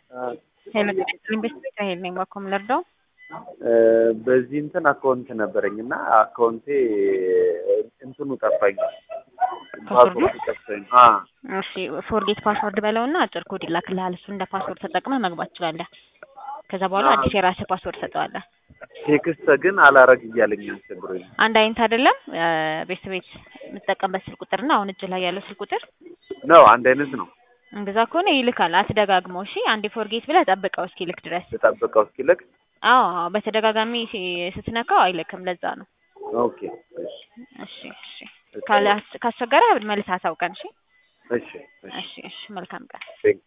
ሄሎ ኢንቨስትሜንት ሄል ነኝ ባኮም ልርዳው በዚህ እንትን አካውንት ነበረኝ እና አካውንቴ እንትኑ ጠፋኝ። ፓስወርዱ? ፓስወርዱ ጠፋኝ። አ እሺ ፎርጌት ፓስወርድ በለውና አጭር ኮድ ይላክልሃል። እሱ እንደ ፓስወርድ ተጠቅመህ መግባት ትችላለህ። ከዛ በኋላ አዎ። አዲስ የራስህ ፓስወርድ ሰጠዋለህ። ቴክስት ግን አላረግ እያለኝ አስቸግሮኝ። አንድ አይነት አይደለም ቤት ቤት የምትጠቀምበት ስልክ ቁጥርና አሁን እጅ ላይ ያለው ስልክ ቁጥር ነው አንድ አይነት ነው። እንደዛ ከሆነ ይልካል። አትደጋግመው። እሺ አንዴ ፎርጌት ብለህ ጠብቀው እስኪልክ ድረስ። ልጠብቀው እስኪልክ። አዎ አዎ፣ በተደጋጋሚ ሲ- ስትነካው አይልክም። ለዛ ነው። ኦኬ እሺ እሺ እሺ። ካለ ካስቸገረ መልስ አሳውቀን። እሺ እሺ እሺ እሺ እሺ። መልካም ቀን። ቴንክ